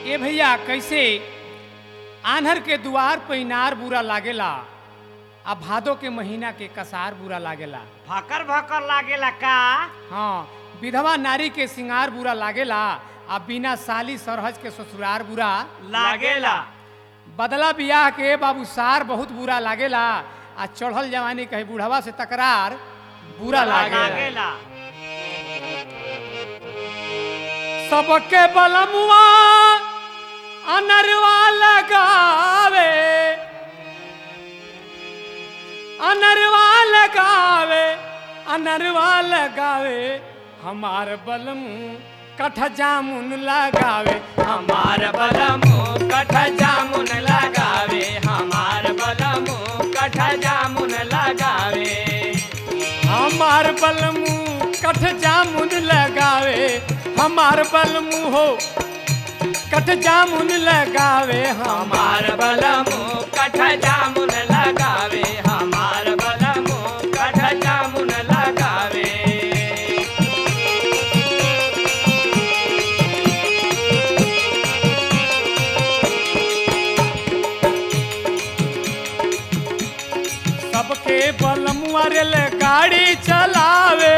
ए भैया कैसे आन्हर के दुआर पे इनार बुरा लागेला आ भादो के महीना के कसार बुरा लागेला भकर भकर लागेला का हाँ विधवा नारी के सिंगार बुरा लागेला आ बिना साली सरहज के ससुरार बुरा लागेला बदला बियाह के बाबू सार बहुत बुरा लागेला आ चढ़ल जवानी कहे बुढ़वा से तकरार बुरा लागेला लागेला सबके बलमुआ अनरवा लगावे अनरवा लगावे अनरवा लगावे हमार बलम कठ जामुन लगावे हमार बलमो कठ जामुन लगावे हमार बलमो कठ जामुन लगावे हमार बलमू कठ जामुन लगावे हमार बलमू हो कठ जामुन लगावे हमार हमार बलमो कठ जामुन लगावे हमार बलमो कठ जामुन लगावे सबके बलमुआ रेल गाड़ी चलावे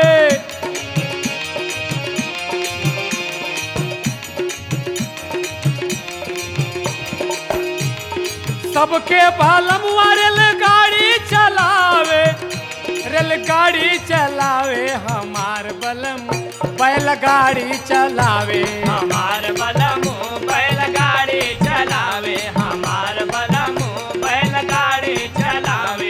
सबके बलमुआ रेल गाड़ी चलावे रेलगाड़ी चलावे हमार बलम बैलगाड़ी चलावे हमार बलमो बैलगाड़ी चलावे हमार बलमो बैलगाड़ी चलावे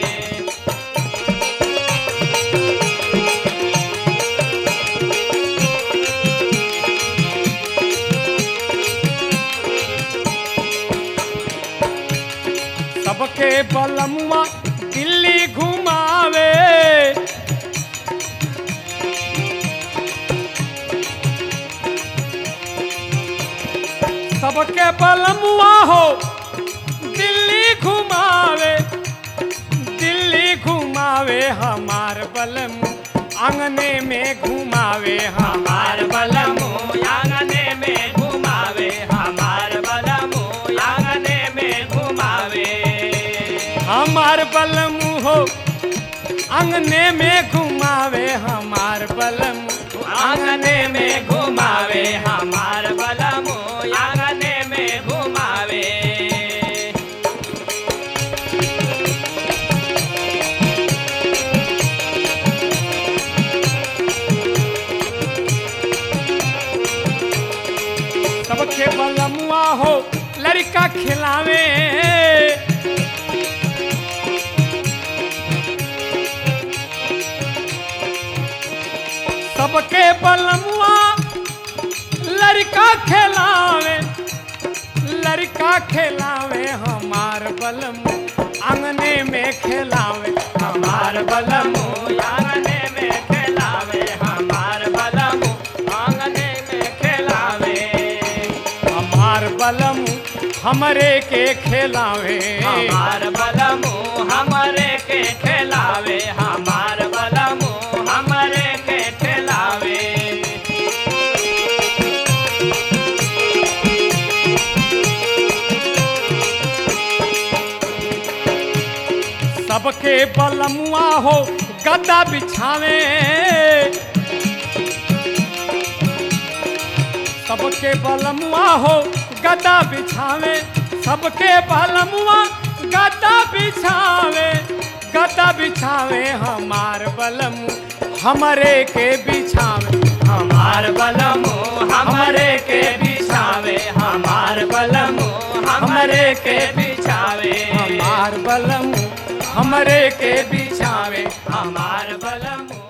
सबके बलमुआ दिल्ली घुमावे सबके बलमुआ हो दिल्ली घुमावे दिल्ली घुमावे हमार बलम आंगने में घुमावे हमार हमार बलमो आंगने में घुमावे हमार बलमो आंगने में घुमावे हमार बलम हो आंगने में घुमावे हमार बलम आंगने में घुमावे हमार बलमो आंगने में घुमावे सबके बलमुआ हो लड़का खिलावे सबके बलमुआ लड़का खिलावे लड़का खिलावे हमार बलम आंगने में खिलावे हमार बलमो आंगने में खेलावे हमार बलमो आंगने में खेलावे हमार बलम हमरे के खिलावे हमार बलमो हमरे के खेलावे हमार बलमो हमरे के खेलावे सबके बलमुआ हो गद्दा बिछावे सबके बलमुआ हो गद्दा बिछावे सबके बलमुआ गद्दा बिछावे गद्दा बिछावे हमार बलमु हमरे के बिछावे हमार बलमो हमरे के बिछावे हमार बलमो हमरे के बिछावे हमार बलमु हमरे के बिछावे हमार बलमो